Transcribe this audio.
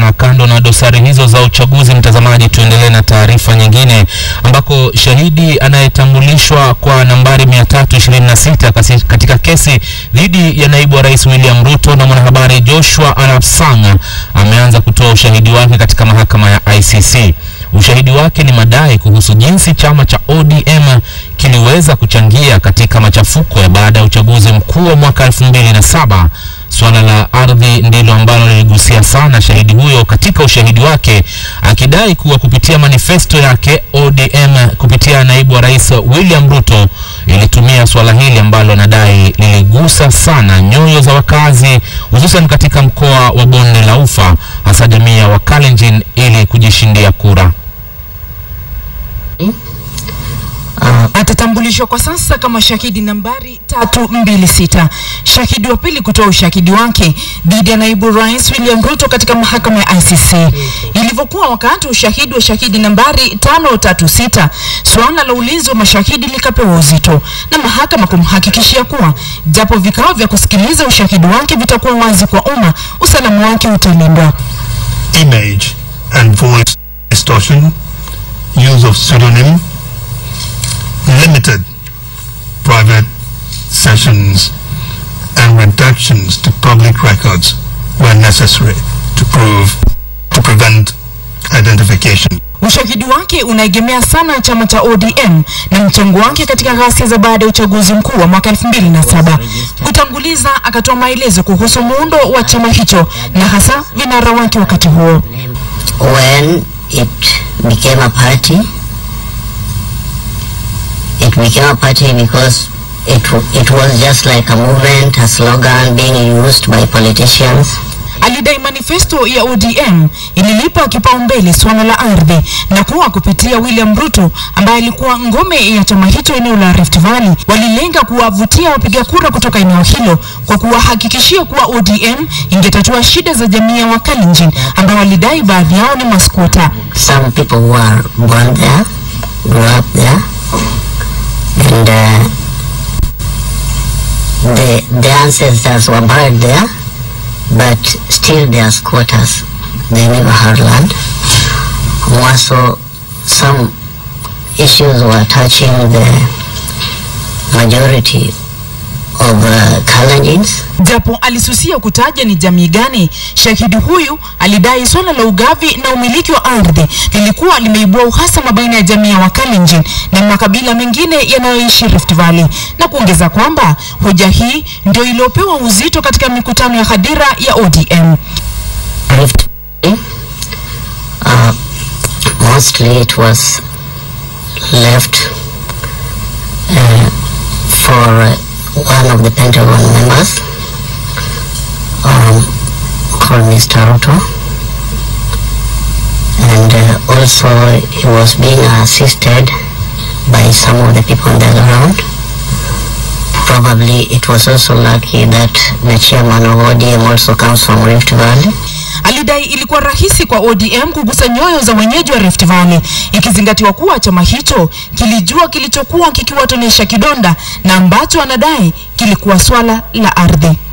Na kando na dosari hizo za uchaguzi, mtazamaji, tuendelee na taarifa nyingine ambako shahidi anayetambulishwa kwa nambari 326 kasi- katika kesi dhidi ya naibu wa rais William Ruto na mwanahabari Joshua Arap Sang ameanza kutoa ushahidi wake katika mahakama ya ICC. Ushahidi wake ni madai kuhusu jinsi chama cha ODM kiliweza kuchangia katika machafuko ya baada ya uchaguzi mkuu wa mwaka 2007. Suala la ardhi ndilo ambalo liligusia sana shahidi huyo katika ushahidi wake, akidai kuwa kupitia manifesto yake ODM kupitia naibu wa rais William Ruto ilitumia suala hili ambalo anadai liligusa sana nyoyo za wakazi hususan katika mkoa wa Bonde la Ufa, hasa jamii ya Wakalenjin ili kujishindia kura. atatambulishwa kwa sasa kama shahidi nambari 326. Shahidi wa pili kutoa ushahidi wake dhidi ya naibu rais William Ruto katika mahakama ya ICC. Ilivyokuwa wakati wa ushahidi wa shahidi nambari 536, suala la ulinzi wa mashahidi likapewa uzito na mahakama kumhakikishia kuwa japo vikao vya kusikiliza ushahidi wake vitakuwa wazi kwa umma, usalama wake utalindwa. image and voice distortion, use of pseudonym, limited private sessions, and reductions to public records were necessary to prove to prevent identification. Ushahidi wake unaegemea sana chama cha ODM na mchango wake katika ghasia za baada ya uchaguzi mkuu wa mwaka 2007. Kutanguliza, akatoa maelezo kuhusu muundo wa chama hicho na hasa vinara wake wakati huo. when it became a party, it became a party because it, w- it was just like a movement, a slogan being used by politicians. Alidai manifesto ya ODM ililipa kipaumbele suala la ardhi na kuwa kupitia William Ruto ambaye alikuwa ngome ya chama hicho eneo la Rift Valley, walilenga kuwavutia wapiga kura kutoka eneo hilo kwa kuwahakikishia kuwa ODM ingetatua shida za jamii ya Wakalenjin ambao walidai baadhi yao ni maskwota. Some people who are born there, grew up there, and uh, the, the ancestors were buried there, but still they are squatters. They never had land. Also, some issues were touching the majority of uh, Kalenjins. Japo alisusia kutaja ni jamii gani, shahidi huyu alidai swala la ugavi na umiliki wa ardhi lilikuwa limeibua uhasama baina ya jamii ya Wakalenjin na makabila mengine yanayoishi Rift Valley, na kuongeza kwamba hoja hii ndio iliyopewa uzito katika mikutano ya hadhira ya ODM. Rift Valley. Uh, mostly it was left uh, for uh, one of the Pentagon members um, called Mr. Ruto. And uh, also he was being assisted by some of the people on the ground. Probably it was also lucky that the chairman of ODM also comes from Rift Valley. Alidai ilikuwa rahisi kwa ODM kugusa nyoyo za wenyeji wa Rift Valley, ikizingatiwa kuwa chama hicho kilijua kilichokuwa kikiwatonesha kidonda na ambacho anadai kilikuwa swala la ardhi.